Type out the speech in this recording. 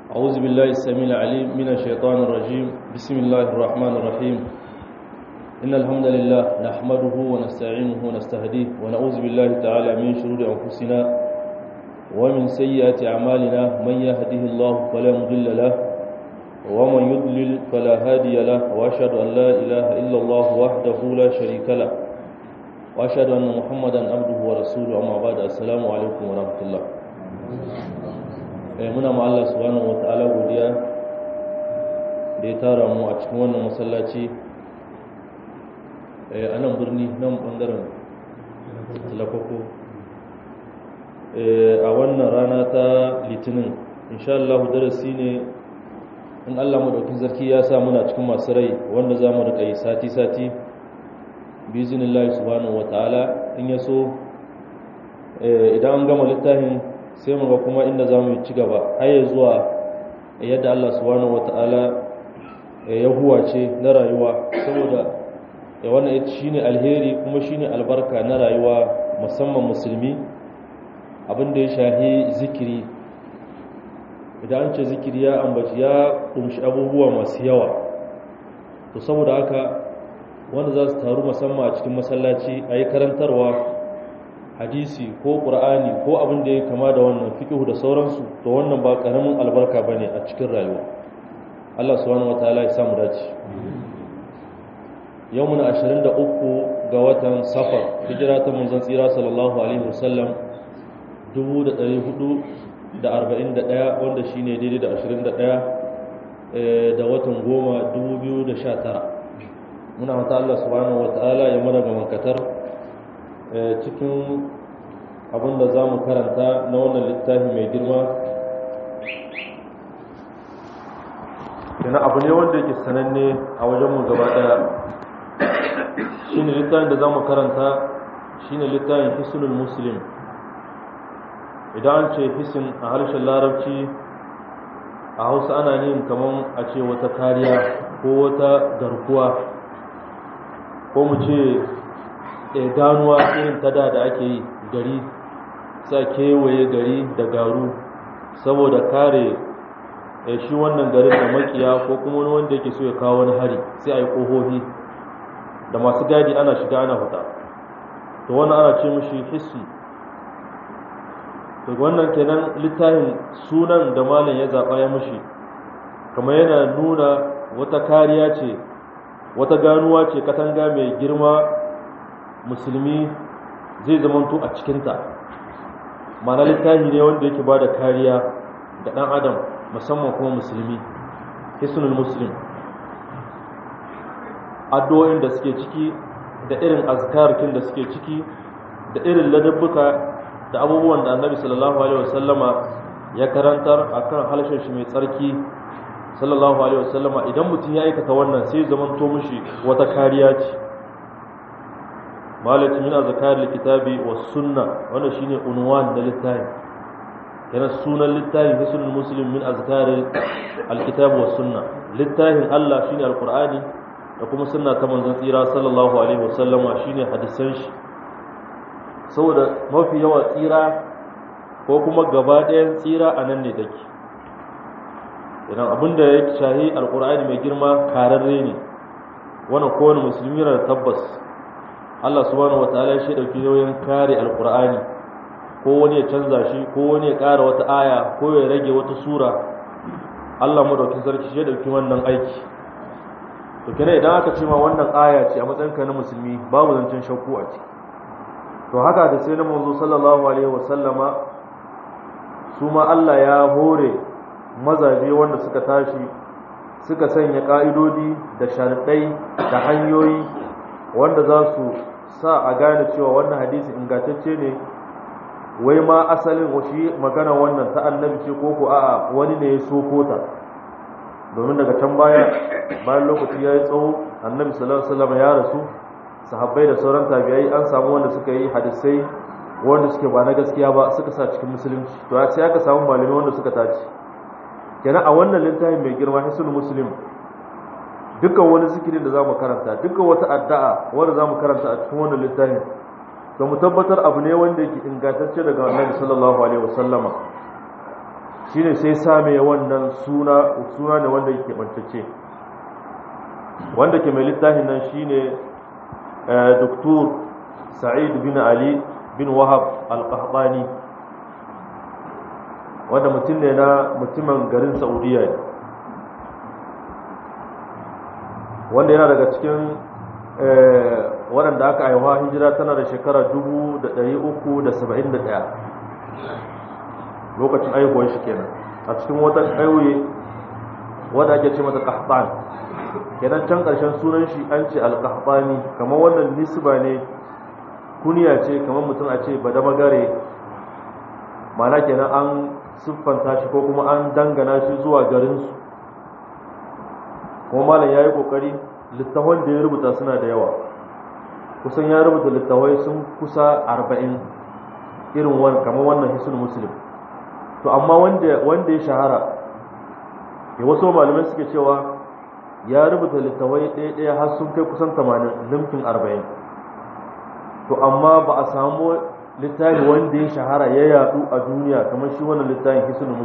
أعوذ بالله السميع العليم من الشيطان الرجيم بسم الله الرحمن الرحيم إن الحمد لله نحمده ونستعينه ونستهديه ونعوذ بالله تعالى من شرور أنفسنا ومن سيئات أعمالنا من يهده الله فلا مضل له ومن يضلل فلا هادي له وأشهد أن لا إله إلا الله وحده لا شريك له وأشهد أن محمدا عبده ورسوله أما بعد السلام عليكم ورحمة الله muna ma Allah subhanahu wata'ala godiya da ya tara mu a cikin wannan masallaci a nan birni nan bangaren talakoko a wannan rana ta litinin insha Allah darasi ne in Allah madaukin zarki ya sa muna cikin masu rai wanda za mu riƙa yi sati-sati bizinillahi subhanahu wata'ala in ya so idan an gama littafin sai mu ga kuma inda za mu ci gaba har ya zuwa yadda Allah subhanahu wata'ala ya huwace na rayuwa saboda ya wannan shine alheri kuma shine albarka na rayuwa musamman musulmi abinda ya shahi zikiri idan an ce zikiri ya ambaci ya kumshi abubuwa masu yawa to saboda haka wanda za su taru musamman a cikin masallaci a yi karantarwa hadisi ko ƙur'ani ko abin da ya kama da wannan fikihu da sauransu to wannan ba ƙaramin albarka ba ne a cikin rayuwa Allah subhanahu wataala ya samu dace yau muna 23 ga watan safar hijira ta manzon tsira sallallahu alaihi wasallam 1441 wanda shine daidai da 21 da watan goma 2019 muna hata Allah subhanahu wataala ya mana ga mankatar cikin abin da za mu karanta na wannan littafi mai girma yana abu ne wanda yake sananne a wajenmu gaba daya shi ne littafin da za mu karanta shi ne littafin hisunul muslim idan an ce hisin a harshen larabci a hausa ana yin kamar a ce wata kariya ko wata garkuwa ko mu ce ganuwa irin ta da da ake yi gari sa kewaye gari da garu saboda kare shi wannan garin da makiya ko kuma wani wanda yake so ya kawo wani hari sai a yi ƙohohi da masu gadi ana shiga ana fita to wannan ana ce mishi hissi to wannan kenan littafin sunan da malam ya zaɓa ya mishi kamar yana nuna wata kariya ce wata ganuwa ce katanga mai girma musulmi zai zamanto a cikinta mana littafi ne wanda yake ba da kariya ga ɗan adam musamman kuma musulmi hisnul muslim addu'o'in da suke ciki da irin azkarkin da suke ciki da irin ladabbuka da abubuwan da annabi sallallahu alaihi wasallama ya karantar akan halshen shi mai tsarki sallallahu alaihi wasallama idan mutum ya aikata wannan sai zamanto mishi wata kariya ce malati min azkar likitabi was sunna wannan shine unwan da littafi yana sunan littafi hisnul muslim min azkar alkitab was sunna littafin Allah shine alqur'ani da kuma sunna ta manzon tsira sallallahu alaihi wasallama shine hadisan shi saboda mafi yawa tsira ko kuma gaba ɗayan tsira a nan ne take idan abinda ya shahi alqur'ani mai girma kararre ne wannan kowane musulmi yana da tabbas Allah subhanahu wataala ya dauki nauyin kare alqur'ani ko wani ya canza shi ko wani ya ƙara wata aya ko ya rage wata sura Allah madaukin sarki shi ya dauki wannan aiki to kenan idan aka ce ma wannan aya ce a matsayin ka na musulmi babu zancen shakku a ciki to haka da sai na manzo sallallahu alaihi wasallama su ma Allah ya hore mazaje wanda suka tashi suka sanya ka'idodi da sharadai da hanyoyi wanda za su sa a gane cewa wannan hadisi ingantacce ne wai ma asalin shi magana wannan ta annabi ce ko ko a'a wani ne ya soko ta domin daga can baya bayan lokaci ya yi tsawo annabi sallallahu alaihi wasallam ya rasu sahabbai da sauran tabi'ai an samu wanda suka yi hadisai wanda suke ba na gaskiya ba suka sa cikin musulunci to sai aka samu malamai wanda suka tace kenan a wannan littafin mai girma hisul muslim dukkan wani zikirin da zamu karanta dukkan wata addu'a wanda zamu karanta a cikin wannan littafin to mu tabbatar abu ne wanda yake ingantacce daga annabi sallallahu alaihi wasallama shine sai same wannan suna suna ne wanda yake bantacce wanda ke mai littafin nan shine Dr. Sa'id bin Ali bin Wahab al-Qahtani wanda mutum ne na mutumin garin Saudiya ne wanda yana daga cikin waɗanda aka haihuwa hijira tana da shekara 371 lokacin aihuwar shi kenan a cikin wata ƙauye wadda ake ce mata ƙahban kenan can ƙarshen sunan shi an ce alƙahbani kamar wannan nisba ne kuniya ce kamar mutum a ce bada magare mana kenan an siffanta shi ko kuma an dangana shi zuwa garinsu kuma malam ya yi ƙoƙari littafan da ya rubuta suna da yawa kusan ya rubuta littafai sun kusa arba'in irin wani kamar wannan hisul muslim to amma wanda ya shahara ya wasu malamai suke cewa ya rubuta littafai ɗaya-ɗaya har sun kai kusan tamanin limkin arba'in to amma ba a samu littafi wanda ya shahara ya yadu a duniya kamar shi wannan littafin hisul